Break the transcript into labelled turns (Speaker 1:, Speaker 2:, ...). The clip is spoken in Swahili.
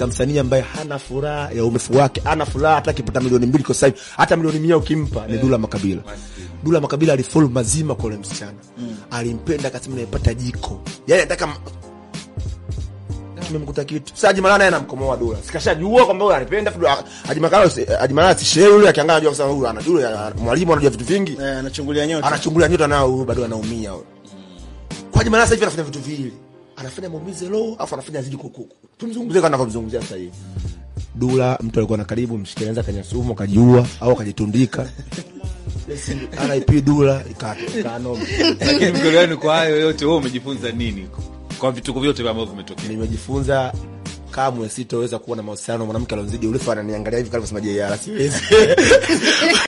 Speaker 1: katika msanii ambaye hana furaha ya umefu wake, hana furaha hata akipata milioni mbili kwa sasa hivi, hata milioni mia ukimpa ni Dula Makabila. Dula Makabila alifollow mazima kwa ule msichana, alimpenda akasema nimepata jiko, yani anataka m- kimemkuta kitu. Sasa Haji Manara naye anamkomoa Dula, sikashajua kwamba huyu ananipenda. Fudu- Haji Manara si- Haji Manara si shehe yule, akiangalia anajua kusema huyu anajua yule, mwalimu anajua vitu vingi
Speaker 2: Eh, anachungulia nyota.
Speaker 1: anachungulia nyota nao huyu bado anaumia huyo. Kwa Haji Manara sasa hivi anafanya vitu viwili. Anafanya maumizi low, afu anafanya zidi kuku. Tumzungumzie kama anavyomzungumzia sasa hivi. Dula mtu alikuwa na karibu mshikilia anaweza kanya sumu akajiua au akajitundika. RIP Dula ikato ikanoma.
Speaker 3: Lakini mgoli wenu kwa hayo yote, wewe umejifunza nini kwa vituko vyote ambavyo vimetokea?
Speaker 1: Nimejifunza kamwe sitoweza kuwa na mahusiano na mwanamke alionzidi urefu ananiangalia hivi kama sema JR siwezi.